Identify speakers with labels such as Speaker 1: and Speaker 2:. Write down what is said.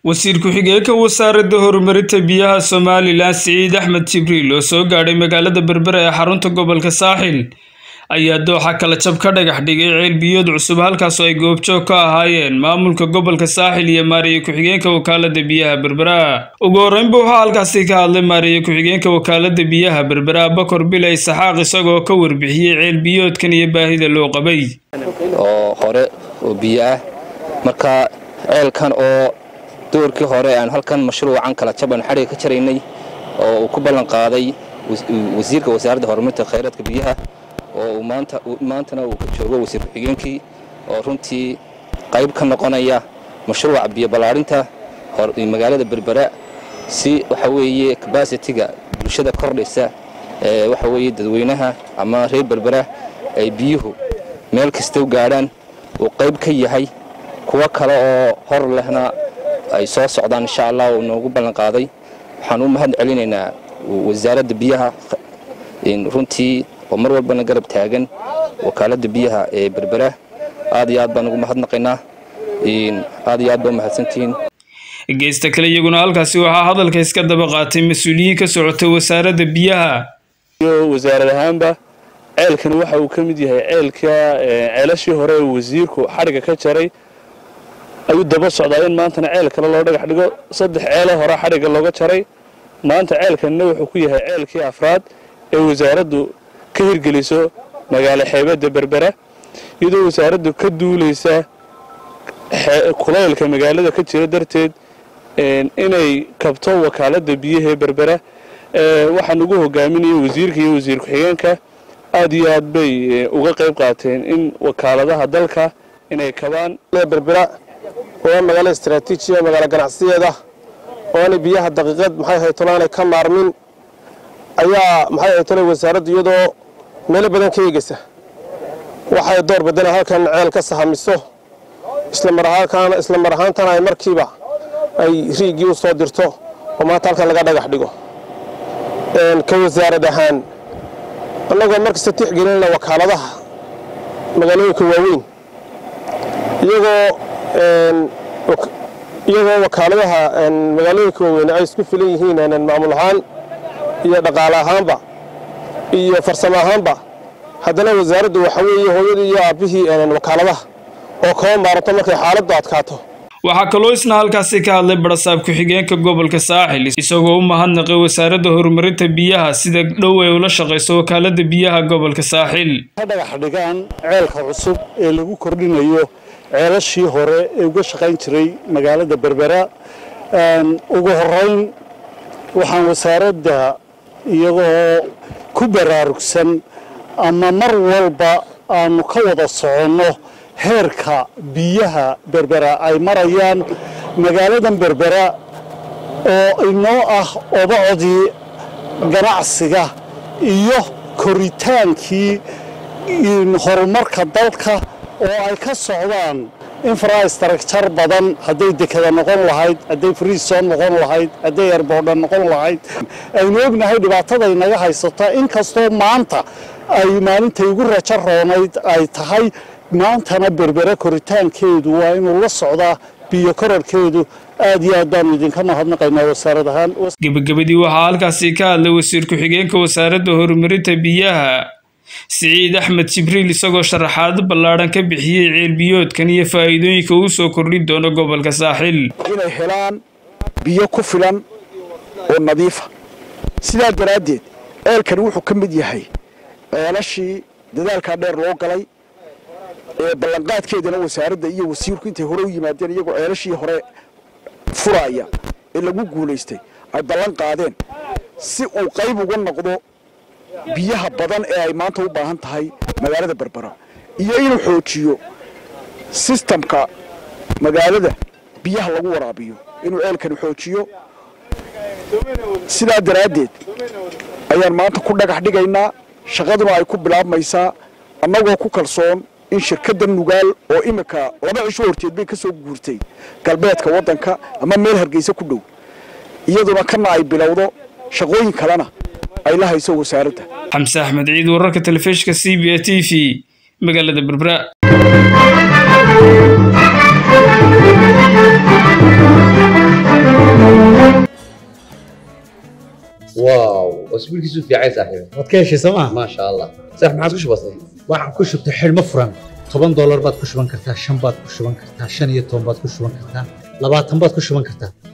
Speaker 1: wasiir ku-xigeenka wasaaradda horumarinta biyaha somalilan siciid axmed jibriil oo soo gaadhay magaalada berbera ee xarunta gobolka saaxil ayaa dooxa kala jab ka dhagax dhigay ceel biyood cusub halkaasoo ay goobjoog ka ahaayeen maamulka gobolka saaxil iyo maariye ku-xigeenka wakaalada biyaha berbera ugu horreynba waxaa halkaasi ka hadlay maariye ku-xigeenka wakaalada biyaha berbera bakor bilay saxaaq isagoo ka warbixiyey ceel biyoodkan iyo baahida loo qabay
Speaker 2: oo hore oo biyo ah marka ceelkan oo doorkii hore aan halkan mashruucan kala jaban xadhiga ka jaraynay oo uu ku ballan qaaday wasiirka wasaaradda horumarinta khayraadka biyaha oo maantana uu ka joogo wasiir ku-xigeenkii oo runtii qayb ka noqonaya mashruuca biyo ballaadhinta magaalada berbera si waxa weeye kabasitiga bulshada kordhaysa ee waxa weeye dadweynaha ama reer berbera ay biyuhu meel kasta u gaadhaan uu qayb ka yahay kuwo kale oo hor lehna ay soo socdaan insha allah uu noogu ballan qaaday waxaan u mahad celinaynaa wasaaradda biyaha runtii oo mar walbana garab taagan wakaaladda biyaha ee berbera aad iyo aad baan ugu mahadnaqaynaa aad iyo aad baa umahadsantihiin
Speaker 1: geesta kale iyaguna halkaasi waxaa hadalka iska daba qaatay mas-uuliyiin ka socota wasaaradda biyaha
Speaker 3: wasaarad ahaanba ceelkan waxa uu ka mid yahay ceelka ceelashii hore ee wasiirku xadhiga ka jaray ayuu daba socdaa in maantana ceel kale loo dhagax dhigo saddex ceelo hore xadhigga looga jaray maanta ceelkanna wuxuu ku yahay ceelkii afraad ee wasaaraddu ka hirgeliso magaalo xeebadda berbera iyadoo wasaaraddu ka duulaysa kulaylka magaalada ka jira darteed inay kabto wakaaladda biyaha ee berbera waxaan ugu hogaaminaya wasiirka iyo wasiir ku-xigeenka aad iyo aad bay uga qayb qaateen in wakaaladaha dalka inay kabaan
Speaker 4: berbera waa magaalo istaraatiijiya magaalo ganacsiyeeda oo aanay biyaha daqiiqad maxay haytolo aanay ka maarmin ayaa maxay haytole wasaaraddu iyadoo meelo badan ka eegaysa waxay door badana halkan ceel ka sahamiso isla mar ahaantana ay markiiba ay riigii u soo dirto oo maanta halkan laga dhagax dhigo ka wasaarad ahaan annagoo markasta tixgelinayna wakaaladaha magaalooyinka waaweyn iyagoo iyagoo wakaaladaha magaalooyinka waaweyn ay isku filan yihiin maamul ahaan iyo dhaqaale ahaanba iyo farsamo ahaanba haddana wasaaraddu waxa weeye hooyadii iyo aabbihii wakaaladaha oo kaba maaranto markay xaaladdu adkaato
Speaker 1: waxaa kaloo isna halkaasi ka hadlay barasaab ku-xigeenka gobolka saaxil isagoo u mahadnaqay wasaaradda horumarinta biyaha sida dhow ay ula shaqayso wakaaladda biyaha gobolka saaxil
Speaker 5: ka dhagax dhigaan ceelka cusub ee lagu kordhinayo ceelashii hore ee uga shaqayn jiray magaalada berbera ugu horeyn waxaan wasaaradda iyagoo ku baraarugsan ama mar walba aanu ka wada soconno heerka biyaha berbera ay marayaan magaaladan berbera oo inoo ah obacodii ganacsiga iyo koritaankii horumarka dalka oo ay ka socdaan infrastructure badan hadday dekada noqon lahayd hadday friison noqon lahayd hadday erbordha noqon lahayd aynu ognahay dhibaataday naga haysata inkastoo maanta ay maalintay ugu rajo roonayd ay tahay maantana berbere koritaankeedu waa inuu la socdaa biyo korarkeedu aad iyo aad baanu idinka mahadnaqaynaa wasaarad ahaan
Speaker 1: gebagabadii waxaa halkaasi ka hadlay wasiir ku-xigeenka wasaaradda horumarinta biyaha siciid axmed jibriil isagoo sharaxaado ballaadhan ka bixiyey ceelbiyoodkan iyo faa'iidooyinka uu soo kordhin doono gobolka saaxil
Speaker 6: inay helaan biyo ku filan oo nadiifa sidaa daraaddeed ceelkan wuxuu ka mid yahay ceelashii dadaalkaa dheer loo galay ee ballanqaadkeedana wasaaradda iyo wasiirku intay hore u yimaadeen iyagoo ceelashii hore furaya ee lagu guulaystay ay ballan qaadeen si uu qayb uga noqdo biyaha badan ee ay maanta u baahan tahay magaalada berbera iyo inuu xoojiyo sistamka magaalada biyaha lagu waraabiyo inuu ceelkani xoojiyo sidaa daraaddeed ayaan maanta ku dhagax dhigaynaa shaqaduna ay ku bilaabmaysaa annagoo ku kalsoon in shirkadda nugaal oo imika laba cisho horteed bay ka soo guurtay galbeedka waddanka ama meel hargeysa ku dhow iyaduna kana ay bilowdo shaqooyin kalena ay la hayso wasaaradda
Speaker 1: xamse axmed ciid wararka telefishinka c b a t v magaalada berbera
Speaker 7: واو واسبوع كيسو في عايز صاحبي
Speaker 8: waad ka heshay sooma
Speaker 7: ما شاء الله صح ما عاد كش بسيط
Speaker 8: waxaan ku shubtay xidhmo furan toban doolar baad ku shuban kartaa shan baad ku shuban kartaa shan iyo toban baad ku shuban kartaa labaatan baad ku shuban kartaa